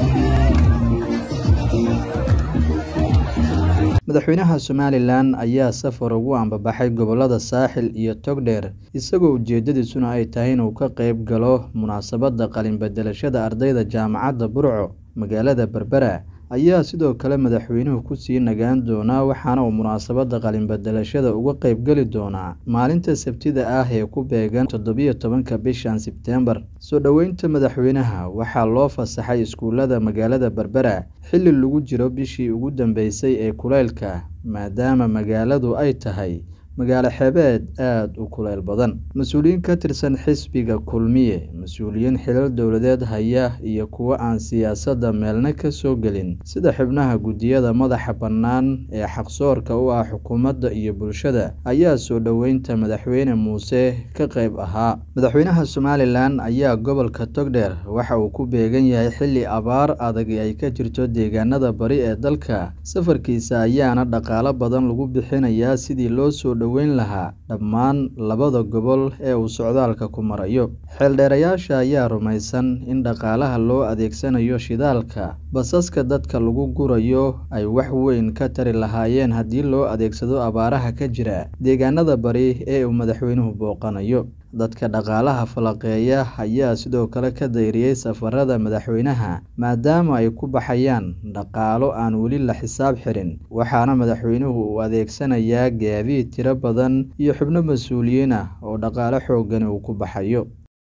madaxweynaha somalilan ayaa safar ugu ambabaxay gobolada saaxil iyo togdheer isagoo ujeedadiisuna ay tahay inuu ka qeyb galo munaasabadda qalin bedelashada ardayda jaamacadda burco magaalada berbera ayaa sidoo kale madaxweynuhu kusii nagaan doonaa waxaana uu munaasabadda qalin bedelashada uga qeyb geli doonaa maalinta sabtida ah ee ku beegan toddobiyo tobanka bishan sebteembar soo dhoweynta madaxweynaha waxaa loo fasaxay iskuulada magaalada berbera xilli lagu jiro bishii ugu dambeysay ee kuleylka maadaama magaaladu ay tahay magaalo xeebeed aada u kuleyl badan mas-uuliyiin ka tirsan xisbiga kulmiye mas-uuliyiin xilal dowladeed haya iyo kuwo aan siyaasadda meelna ka soo gelin sida xubnaha guddiyada madaxa bannaan ee xaqsoorka u ah xukuumadda iyo bulshada ayaa soo dhoweynta madaxweyne muuse ka qeyb ahaa madaxweynaha somalilan ayaa gobolka togdheer waxa uu ku beegan yahay xilli abaar adag ay ka jirto deegaanada bari ee dalka safarkiisa ayaana dhaqaalo badan lagu bixinayaa sidii loo soo dhoweyn lahaa dhammaan labada gobol ee uu socdaalka ku marayo xeeldheerayaasha ayaa rumaysan in dhaqaalaha loo adeegsanayo shidaalka basaska dadka lagu gurayo ay wax weyn ka tari lahaayeen haddii loo adeegsado abaaraha ka jira deegaanada bari ee uu madaxweynuhu booqanayo dadka dhaqaalaha falaqeeya ayaa sidoo kale ka dayriyey safarada madaxweynaha maadaama ay ku baxayaan dhaqaalo aan weli la xisaab xirin waxaana madaxweynuhu uu adeegsanayaa gaadiid tiro badan iyo xubno mas-uuliyiin ah oo dhaqaalo xoogani uu ku baxayo